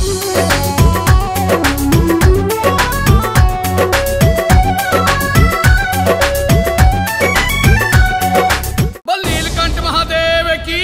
बोल नीलकंठ महादेव की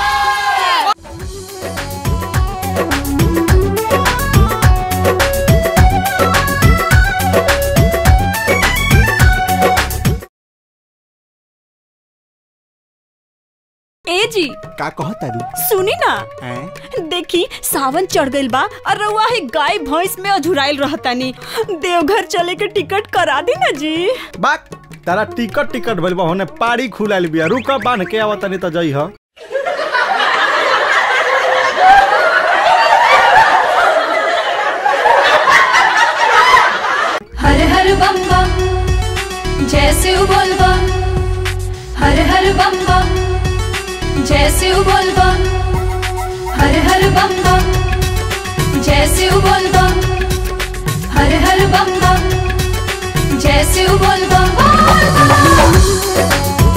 ए जी का कहता रू सुनी ना हैं देखी सावन चढ़ गइल बा और रउआ ही गाय भैंस में अधुराइल रहतानी देवघर चले के टिकट करा दी ना जी बाक तारा टिकट टिकट भइल बा होने पाड़ी खुलाइल बिया रुक बांध के आवत नहीं त जई ह हर हर बम बम जय शिव बोल बम हर हर बम बम जय शिव बोल बम हर हर बम बम जय शिव बोल बम हर हर बम बम जय शिव बोल बम बोल बम।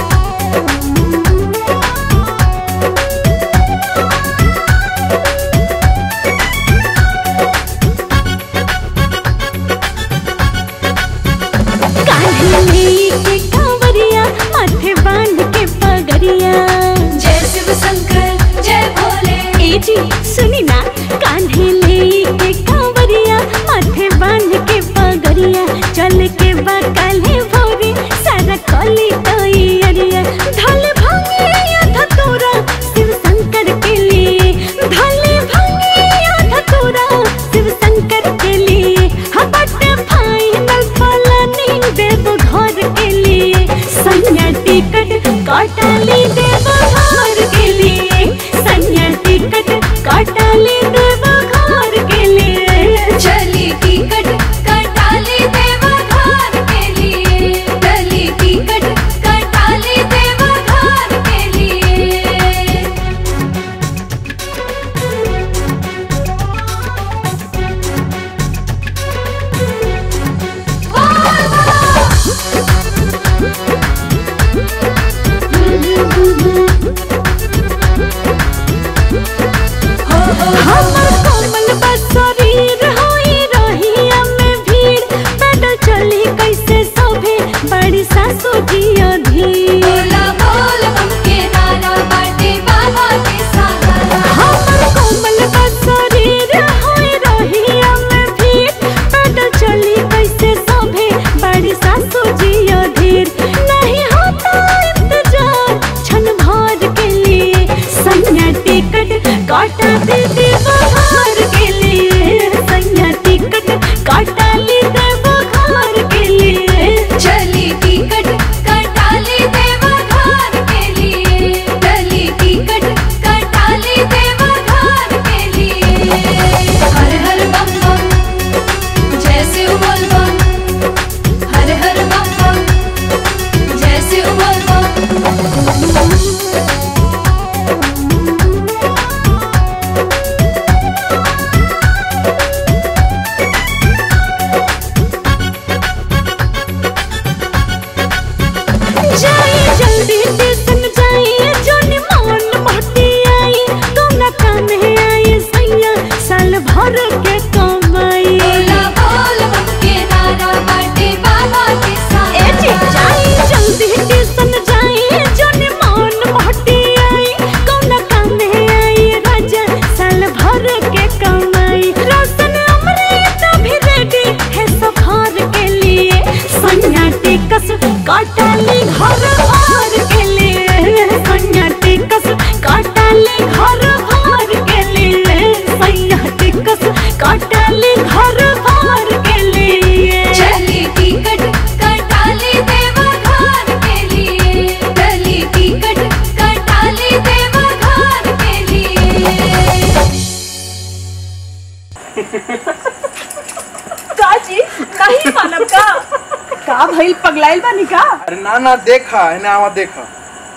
कान्हे के कांवरिया माथे बांध के पगरिया जय शिव शंकर जय भोले ए जी सुनी ना कान्हे ले के कांवरिया माथे बांध के पगरिया चल के बकले भोरे सारा कली तोई अरिया ढल भांगे आधा तोरा शिव शंकर के लिए ढल भांगे आधा तोरा शिव शंकर के लिए हबट फाइनल फलानी देव घर के लिए संज्ञा टिकट कटाली देव घर के लिए संज्ञा टिकट कटाली देव घर के लिए चली टिकट कटाली देवा घर के लिए चली टिकट कटाली देवा घर के लिए हमर कोमल बसरीर होई रहिया में भीड़ पैदल चली कैसे सोभे बड़ी सासू जी अधीर बोला बोल बम के नारा बाटे बाबा के सहारा हमर कोमल बसरीर होई रहिया में भीड़ पैदल चली कैसे सोभे बड़ी सासू जी अधीर नहीं होता इंतजार क्षण भर के लिए संज्ञा टिकट काटा दे देवघर के लिए संज्ञा टिकट काटा ली देवघर के लिए चली टिकट कटाली देवा घर के लिए चली टिकट कटाली देवा घर के लिए हर हर बम बम जय शिव बोल बम हर हर बम बम जय शिव बोल बम जाई जल्दी स्टेशन जाई जोनी मन मोटी आई तुम ना काम है आई सैया साल भर के कमाई बोला बोल बम के नारा बाटे बाबा के ए जी सहारा जाई जल्दी स्टेशन जाई जोनी मन मोटी आई कौन काम है आई राजा साल भर के कमाई रोशन अमृत भी रेडी है सफर के लिए सैया टिकस काटाली घर भर के लिए सैया टिकस काटाली घर भर के लिए सैया टिकस काटाली घर भर के लिए चली टिकट कटाली देवा घर के लिए चली टिकट कटाली देवा घर के लिए काजी नहीं मानव का का भइल पगलाइल बानी का अरे ना ना देखा है ना आवा देखा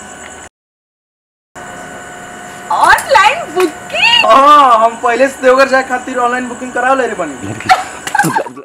ऑनलाइन बुकिंग हाँ हम पहले से देवघर जाए खातिर ऑनलाइन बुकिंग करा ले रे बनी